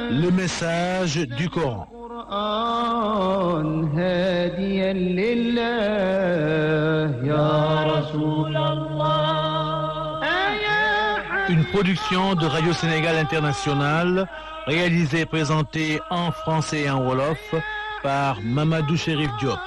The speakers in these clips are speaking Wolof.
Le message du Coran. القرآن هاديا لله يا رسول الله يا Une production de Radio Sénégal International, réalisée et présentée en français et en wolof par Mamadou Chérif Diop.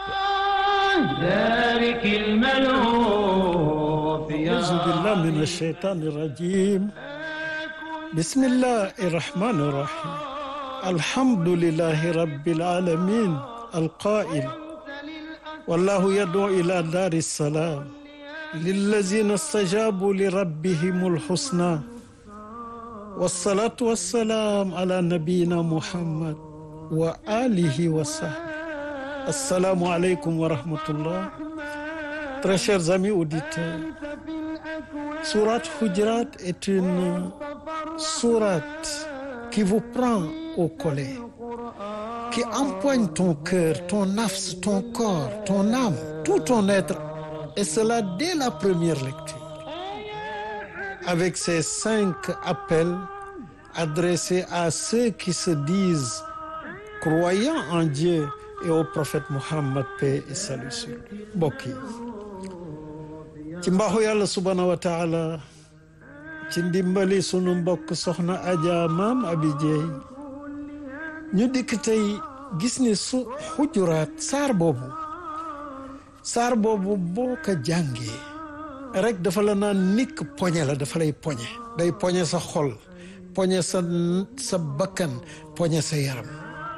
ذلك الملهوف يا أعوذ بالله من الشيطان الرجيم بسم الله الرحمن الرحيم الحمد لله رب العالمين القائل والله يدعو إلى دار السلام للذين استجابوا لربهم الحسنى والصلاة والسلام على نبينا محمد وآله وصحبه السلام عليكم ورحمة الله Très chers amis auditeurs, Sourate Hujurat est une sourate qui vous prend au collet, qui empoigne ton cœur, ton nafs, ton corps, ton âme, tout ton être, et cela dès la première lecture. Avec ces cinq appels adressés à ceux qui se disent croyants en Dieu et au prophète Muhammad, paix et salut sur lui. Mbokk yi ci mbaaxu yàlla subhaanahu wa taala ci ndimbali sunu mbokk soxna Adja maam Abi Jeey ñu dikk tey gis ni su xujuraat saar boobu saar boobu boo ko jàngee rek dafa la naan nikk poñe la dafa lay poñe day poñe sa xol poñe sa sa bakkan poñe sa yaram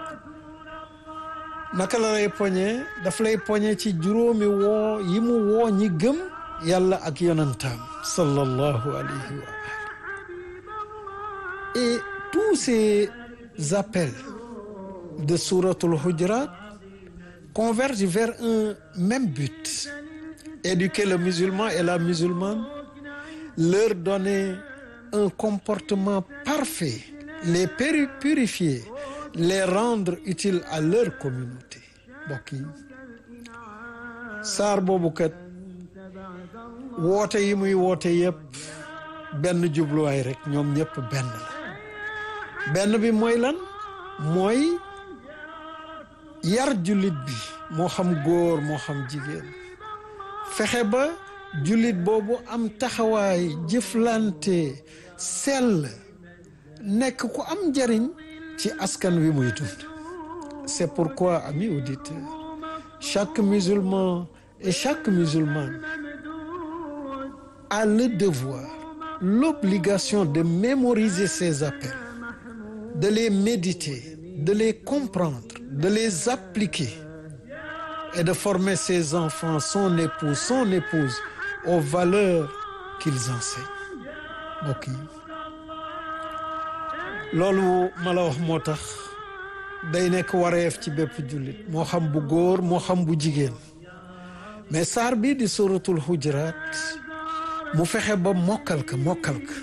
naka la lay poñe dafa lay poñe ci juróomi woo yi mu woo ñi gëm yàlla ak yonantaam sallallahu alayhi wa ali et tous ces appels de souratul Hujurat convergent vers un même but éduquer le musulman et la musulmane leur donner un comportement parfait les purifier les rendre utiles à leur communauté mbokk yi saar boobu kat woote yi muy woote yëpp benn jubluwaay rek ñoom ñëpp benn la benn bi mooy lan mooy yar jullit bi moo xam góor moo xam jigéen fexe ba jullit boobu am taxawaay jëflante sell nekk ku am njariñ ci askan wi muy dund c'est pourquoi amis auditeurs chaque musulman et chaque musulmane a le devoir l'obligation de mémoriser ces appels de les méditer de les comprendre de les appliquer et de former ses enfants son époux son épouse aux valeurs qu'ils enseignent mbokk yi loolu ma la wax moo tax day nekk wareef ci bépp jullit moo xam bu góor moo xam bu jigéen mais saar bii di suratul Hujurat mu fexe ba mokkal ka mokkal ka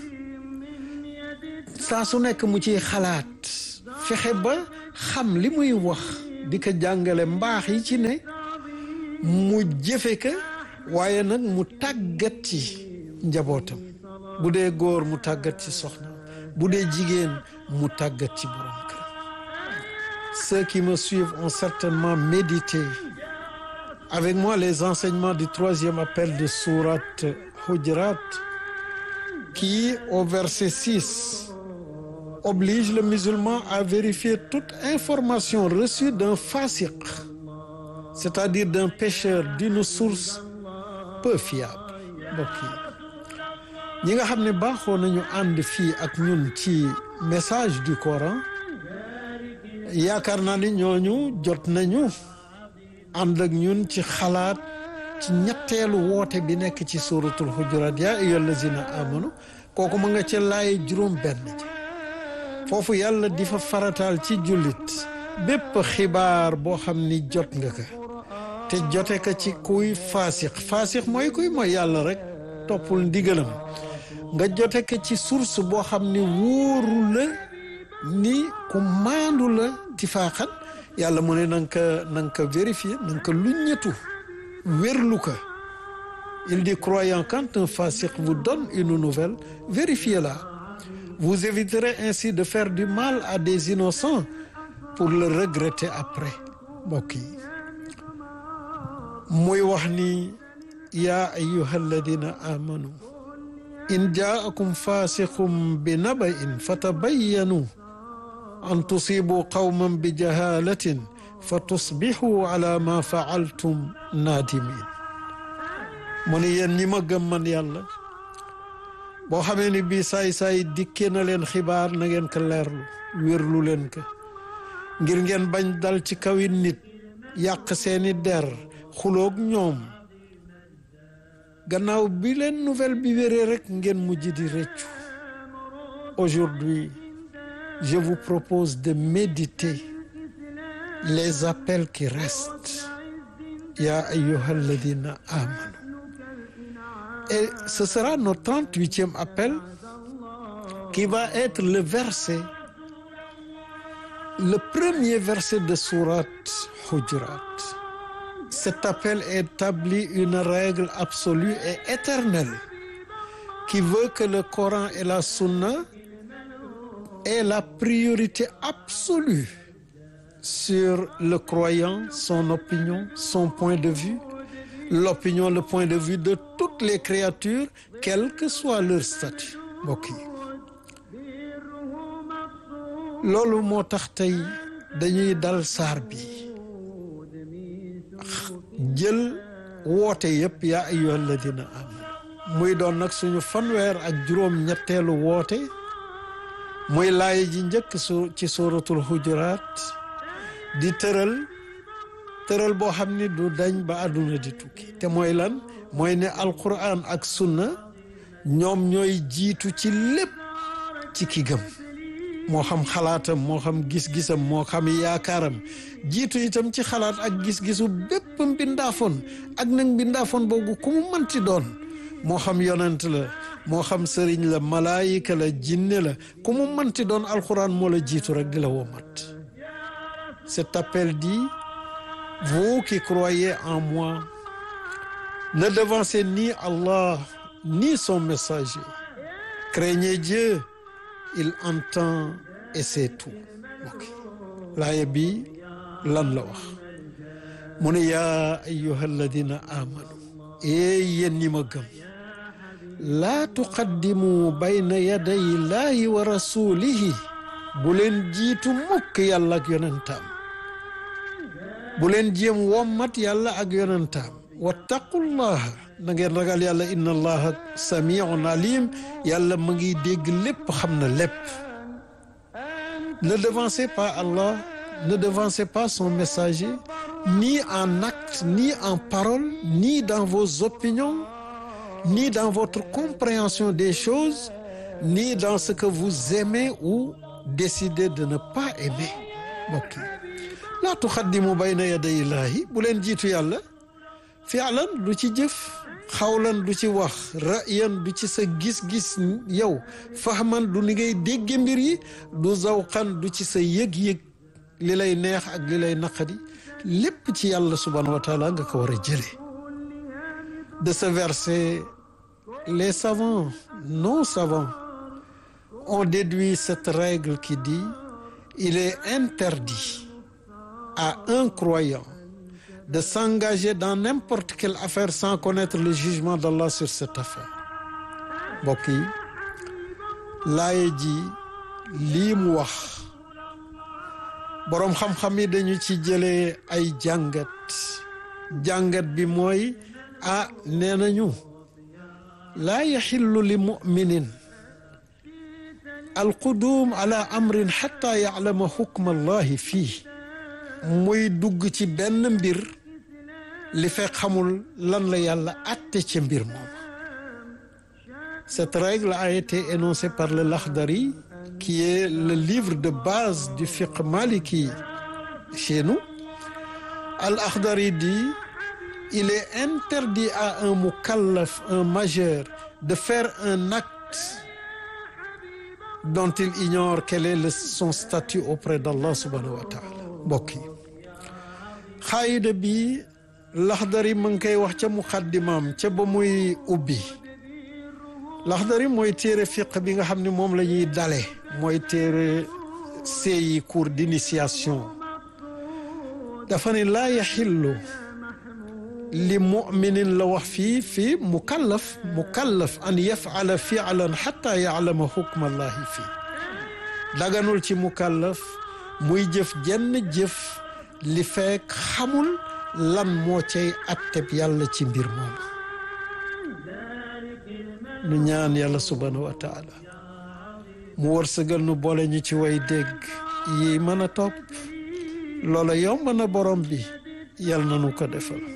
saa su nekk mu ciy xalaat fexe ba xam li muy wax di ko jàngale mbaax yi ci ne mu jëfe ka waaye nag mu tàggat ci njabootam bu dee góor mu tàggat ci soxna bu dee jigéen mu tàggat ci borom kër ceux qui me suivent ont certainement médité avec moi les enseignements du troisième appel de sourate Hujurat qui au verset 6 oblige le musulman à vérifier toute information reçue d'un fasiq c'est-à-dire d'un pécheur d'une source peu fiable mbokk yi ñi nga xam ne baaxoo nañu ànd fii ak ñun ci message du Coran yaakaar naa ni ñooñu jot nañu ànd ak ñun ci xalaat ci ñetteelu woote bi nekk ci suratul Hujurat yaa ayyuhal lazina amanu kooku ma nga ca laay juróom benn ji foofu yàlla di fa farataal ci jullit bépp xibaar boo xam ni jot nga ka te jote ka ci kuy faasix faasix mooy kuy mooy yàlla rek toppul ndigalam nga jote ka ci source boo xam ni wóoru la ni ku maandu la tifaaxan yàlla mu ne na nga ko na nga ko vérifier na nga ko luññetu wérlu ko il dit croyant quand un fasiq vous donne une nouvelle vérifiez-la vous éviterez ainsi de faire du mal à des innocents pour le regretter après mbokk yi muy wax ni yaa ayyuha alladina amanu in jaakum fasiqum bi naba'in fatabayyanu an tusibu qawman bi jahalatin fa tusbixu ala ma faaltum naadimin mu ni yéen ñi ma gëm man yàlla boo xamee ni bii saay-saay dikkee na leen xibaar na ngeen ko leerlu wérlu leen ko ngir ngeen bañ dal ci kawi nit yàq seeni der xuloog ñoom gannaaw bi leen nouvelle bi wéree rek ngeen mujj di rëccu aujourd'hui je vous propose de méditer les appels qui restent ya ayyuha alladina amanu et ce sera notre trente-huitième appel qui va être le verset le premier verset de sourate Hujurat cet appel établit une règle absolue et éternelle qui veut que le Coran et la Sunna aient la priorité absolue sur le croyant, son opinion, son point de vue, l'opinion, le point de vue de toutes les créatures, quel que soit leur statut mbokk yi loolu moo tax tey dañuy dal saar bi jël woote yëpp yaa ayyuha alladina amanu muy doon nag suñu fanweer ak juróom ñetteelu woote muy laay ji njëkk su ci suratul hujuraat di tëral tëral boo xam ni du dañ ba àdduna di tukki te mooy lan mooy ne alquran ak sunna ñoom ñooy jiitu ci lépp ci ki gëm moo xam xalaatam moo xam gis-gisam moo xam yaakaaram jiitu itam ci xalaat ak gis-gisu bépp mbindaafoon ak nag mbindaafoon boobu ku mu manti doon moo xam yonent la moo xam sëriñ la malaayika la jinne la ku mu manti doon alquran moo la jiitu rek di la womat cet appel dit vous qui croyez en moi ne devancez ni Allah ni son messager craignez Dieu il entend et c'est tout ok laaya bi lan la wax mu ne yaa ayyuha alladina amanu ee yéen ñi ma gëm laa tuqaddimu bayna yaday llahi wa rasulihi bu leen jiitu mukk yàlla ak yonentaam bu leen jéem wommat yàlla ak yonentaam wattaqullaha na ngeen ragal yàlla inna allaha samiun alim yàlla ma ngi dégg lépp xam na lépp ne devancez pas Allah ne devancez pas son messager ni en acte ni en parole ni dans vos opinions ni dans votre compréhension des choses ni dans ce que vous aimez ou décidez de ne pas aimer mbokk yi laa tuxaddimu bayna yaday illaahi bu leen jiitu yàlla fi'lan du ci jëf xawlan du ci wax ra'yan du ci sa gis-gis yow fahman du ni ngay dégge mbir yi du zawqan du ci sa yëg-yëg li lay neex ak li lay naqadi lépp ci yàlla subhanahu wa taala nga ko war a jëlee de ce verset les savants non savants ont déduit cette règle qui dit il est interdit à un croyant de s'engager dans n'importe quelle affaire sans connaître le jugement d'Allah sur cette affaire mbokk yi laaye ji lii mu wax boroom xam-xam yi dañu ci jëlee ay jàngat jàngat bi mooy ah nee nañu laa yaxillu li muminin alquduum ala amrin xatta yaclama xukma allahi fii muy dugg ci benn mbir li fekk xamul lan la yàlla atte ca mbir moom cette règle a été énoncée par le Lakhdari qui est le livre de base du fiqh maliki chez nous Al-Akhdari dit il est interdit à un mukallaf un majeur de faire un acte dont il ignore quel est le, son statut auprès d'Allah subhanahu wa taala mbokk yi xaayida bi Laxdari ma ngi koy wax ca muqaddimaam ca ba muy ubbi laxdari mooy téere fiq bi nga xam ne moom la ñuy dale mooy téere seeyi cours d'initiation dafa ne laa yaxillu li muminin la wax fii fii mukallaf mukallaf an yafala fialan xata yaalama xukma allahi fii daganul ci mukallaf muy jëf jenn jëf li fekk xamul lan moo cay atteb yàlla ci mbir moom nu ñaan yàlla subhanahu wa taala mu wërsëgal nu boole ñu ci way dégg yi mën a topp loola yomb na borom bi yàlla na nu ko defal